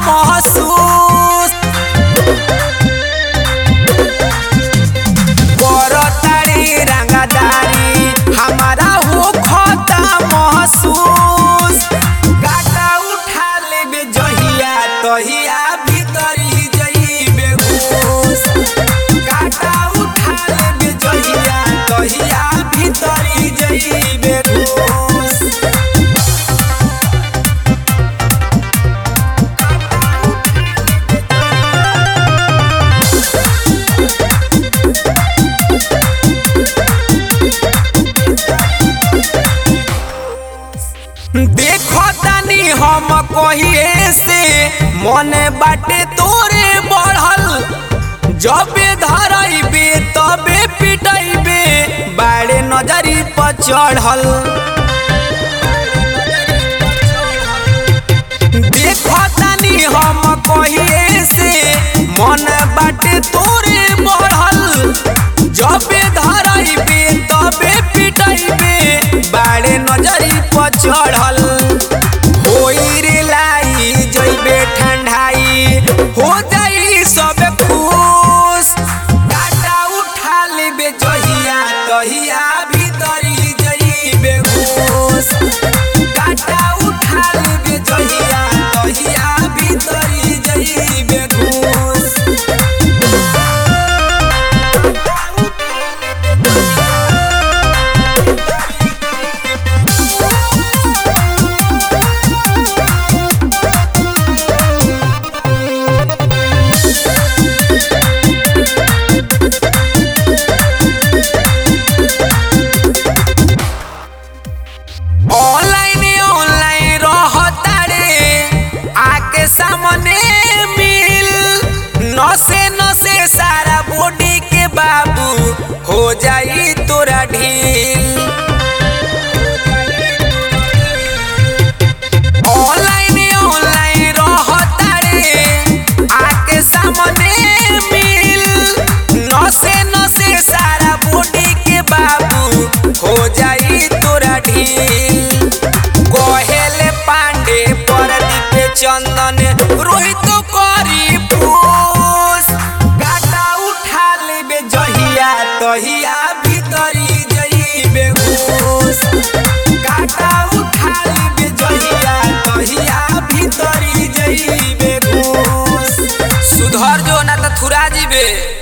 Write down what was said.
महसूस करतारी रंगदारी हमारा हो खता महसूस गाटा उठा लेबे जहिया तहिया भीतरी जइबे घूस गाटा उठा लेबे जहिया तहिया भीतरी जइबे घूस देखो तानी हम कहिए से मने बाटे तोरे बढ़ल जबे धरइबे तबे पिटइबे बाड़े नजरी पर चढ़ल देखो तानी हम कहिए से मन बाटे तोरे बढ़ल जबे धरइबे तबे पिटइबे बाड़े नजरी पर चढ़ल होई रे लाई जइबे ठंडाई हो जाई सब खुश काटा उठा लेबे जहिया तहिया भीतरी जइबे घूस काटा उठा लेबे जहिया तहिया भीतरी जइबे घूस ऑनलाइन ऑनलाइन रहता रे आके सामने मिल नसे नसे सारा बॉडी के बाबू हो जाई तोरा ढील ऑनलाइन ऑनलाइन रहता रे आके सामने मिल नसे नसे सारा बॉडी के बाबू हो जाई तोरा ढील कहेले पांडे परदीप चंदन रोहित करी पूस गाटा उठा लेबे जहिया तहिया भीतरी जइबे घूस गाटा उठा लेबे जहिया तहिया भीतरी जइबे घूस सुधर जो ना त थुरा जीबे